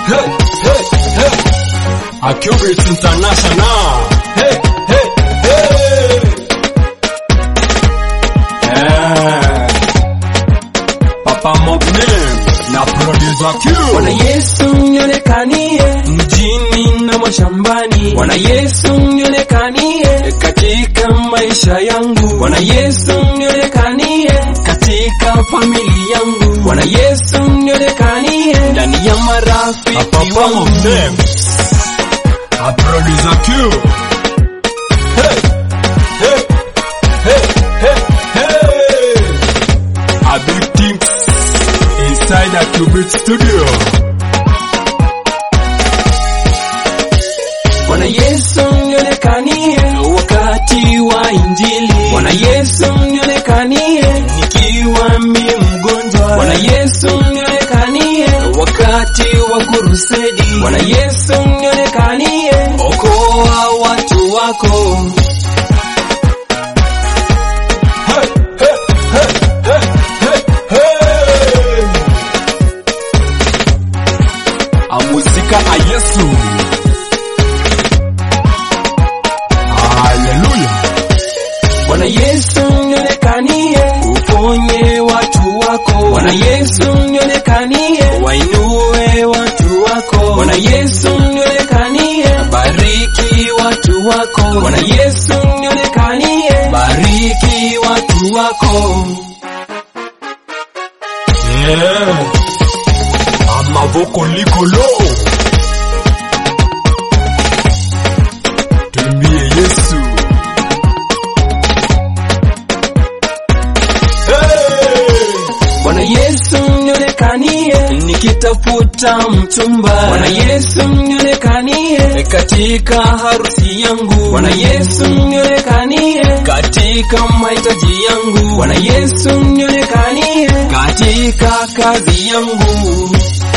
Hey, hey, hey. Accurate International. Hey, hey, hey. Eh. Papa Mobne na producer Q. Bwana Yesu nionekanie mjini na mashambani. Bwana Yesu nionekanie katika maisha yangu. Bwana Yesu nionekanie katika familia yangu. Bwana Yesu nionekanie ndani ya marafiki Papa wangu. Mobne. A producer Q. Hey, hey, hey, hey, hey. A big team inside a Cubit studio. Bwana Yesu nionekanie wakati wa Injili. Bwana Yesu nionekanie nikiwa mi mgonjwa. Bwana Yesu nionekanie wakati wa kurusedi. Bwana Yesu nionekanie okoa watu wako. Hey, hey, hey, hey, hey, hey. A muzika a Yesu. Hallelujah. Bwana Yesu nionekanie uponye watu wako. Bwana Yesu nionekanie wainue watu wako. Bwana Yesu nionekanie bariki watu wako. Bwana Yesu nionekanie bariki watu wako. Yeah. Amavoko likolo. Tuimbie Yesu. Hey! Bwana Yesu nionekanie nikitafuta mchumba. Bwana Yesu nionekanie katika harusi yangu. Bwana Yesu nionekanie katika mahitaji yangu. Bwana Yesu nionekanie katika kazi yangu.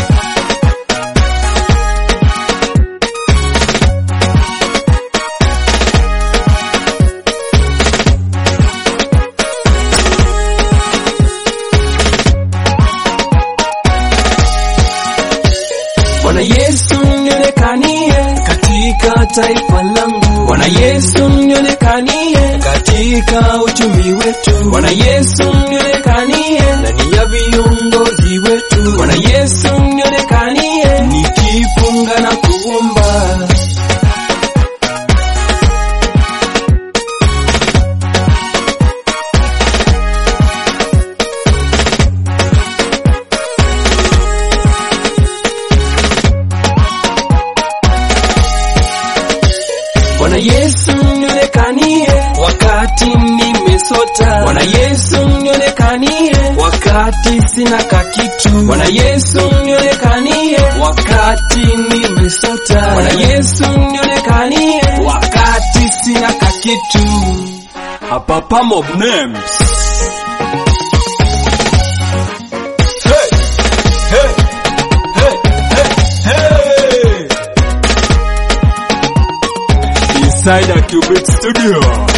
Bwana Yesu nionekanie katika taifa langu. Bwana Yesu nionekanie katika uchumi wetu. Bwana Yesu nionekanie ndani ya viongozi wetu. Bwana Yesu nionekanie nikifunga na kuomba. Bwana Yesu nionekanie wakati nimesota. Bwana Yesu nionekanie wakati sina kakitu. Bwana Yesu nionekanie wakati nimesota. Bwana Yesu nionekanie wakati sina kakitu. A papa mob names. Hey, hey, hey, hey, hey. Inside a Cubit studio.